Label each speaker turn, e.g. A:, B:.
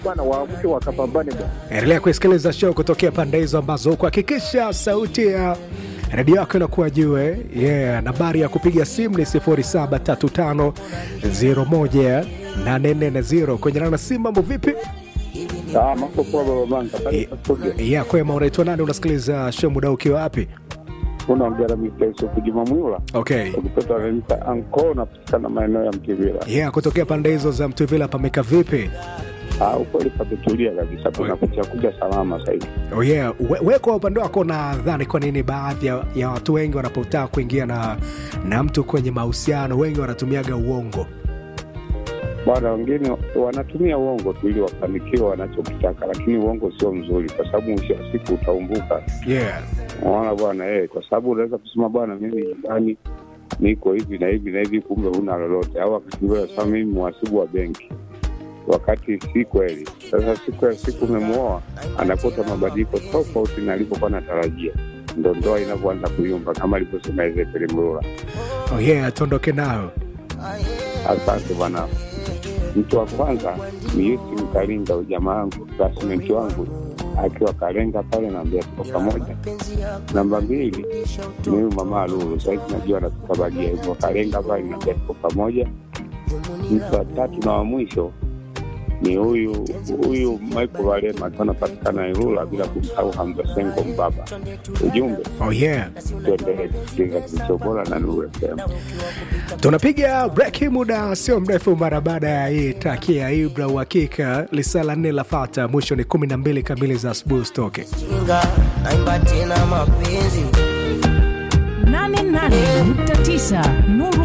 A: bwana, waamke wakapambane bwana.
B: Endelea kuisikiliza show kutokea pande hizo ambazo kuhakikisha sauti ya redio yako inakuwa juu. eh? Yeah, nambari ya kupiga simu ni 0735018440 kwenye nana simu. Mambo vipi?
A: Ah, mambo poa baba Manga. Pale kwa studio.
B: Yeah, kwema. Unaitwa nani? Unasikiliza show muda ukiwa wapi?
A: Unaongea na Mr. Yusuf Juma Mwila.
B: Okay.
A: Ukipata wananiita anko napatikana maeneo ya Mtivila.
B: Yeah, kutokea pande hizo za Mtuvila pameka vipi?
A: Ah, ukweli pametulia kabisa. Kuna kucha kuja salama sasa hivi.
B: Oh yeah. We, we kwa upande wako nadhani kwa nini baadhi ya, ya watu wengi wanapotaka kuingia na, na mtu kwenye mahusiano wengi wanatumiaga uongo?
A: Bwana, wengine wanatumia uongo tu ili wafanikiwe wanachokitaka, lakini uongo sio mzuri, kwa sababu mwisho wa siku utaumbuka.
B: Yeah.
A: Unaona bwana, eh, kwa sababu unaweza kusema bwana, mimi nyumbani niko hivi na hivi na hivi, kumbe huna lolote, au akakimbia sasa, mimi mhasibu wa benki, wakati si kweli. Sasa siku ya siku umemwoa, anakuta mabadiliko tofauti na alivyokuwa natarajia, ndo ndoa inavyoanza kuyumba, kama alivyosema Ezekiel Mlula.
B: Oh yeah, tuondoke nayo.
A: Asante bwana. Mtu wa kwanza ni Yusi Mkalinga, ujamaa wangu classmate wangu akiwa Kalenga pale, naambia tuko pamoja. Namba mbili ni huyu mama Lulu, sahizi najua anatoka Bagia hivyo Kalenga pale, naambia tuko pamoja. Mtu wa tatu na wa mwisho ni huyu huyu Michael Valema akiwa anapatikana Ilula, bila kumsahau Hamza Sengo Mbaba. Ujumbe
B: Oh yeah.
A: tuendelee kusikiliza kilicho bora na Nuru FM.
B: Tunapiga break muda sio mrefu mara baada ya hii traki ya Ibra uhakika lisala nne la fata mwisho ni kumi na mbili kamili za asubuhi usitoke.
C: Chinga, naimba tena mapenzi
D: 88.9 Nuru